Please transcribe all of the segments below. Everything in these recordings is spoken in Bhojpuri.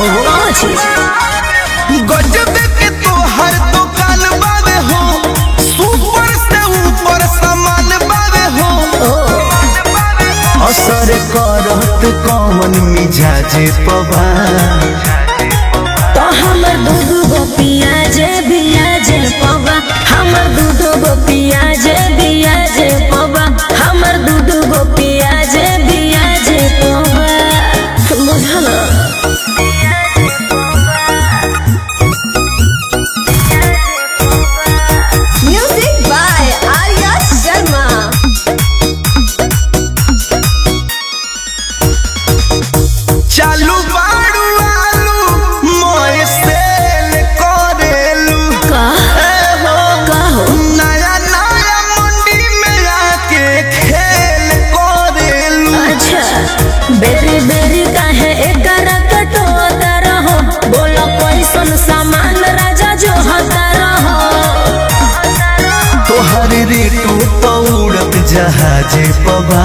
कौन चीज गजब के तोहर दुकान बावे हो सुपर से ऊपर सामान बावे हो असर करत कौन मिजाजे पवा तो हमर दूध गो पियाजे बियाजे पवा हमर दूध गो पियाजे बियाजे पवा हमर दूध गो पियाजे बियाजे पवा बुझल म्यूजिक बाय आर्या शर्मा चालू बाड़ू आलू मोए सेल करेलू का ए हो का हो नया नया मंडी में आके खेल करेलू अच्छा बेरी बेरी काहे एकरा कटोता रहो बोलो कैसन सामान राजा जो होता रहो तोहर रेटू पौड़त जहाजे पवा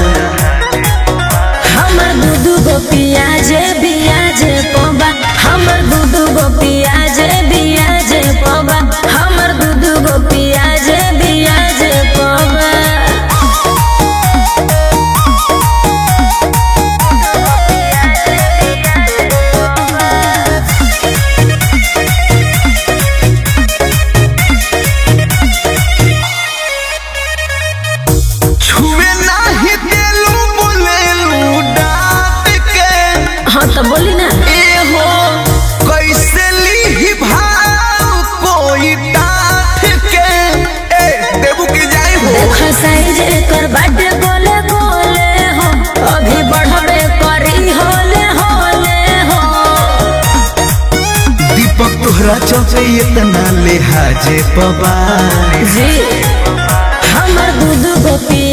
हमर दूध गो पियाजे बियाजे पवा हमर दूध गो पियाजे बियाजे पवा हमर दूध गो पियाजे बियाजे पवा छुए नाही देलू बोलेलू डांट के हाँ तो बोली ना ए हो कैसे ली भाव कोई डांट के ए देबू की जाई हो देख साइज एकर बाटे गोले गोले हो अभी बढ़बे करी होले होले हो दीपक तोहरा चौके इतना लिहाजे पवा जी हमर दूध गो पिया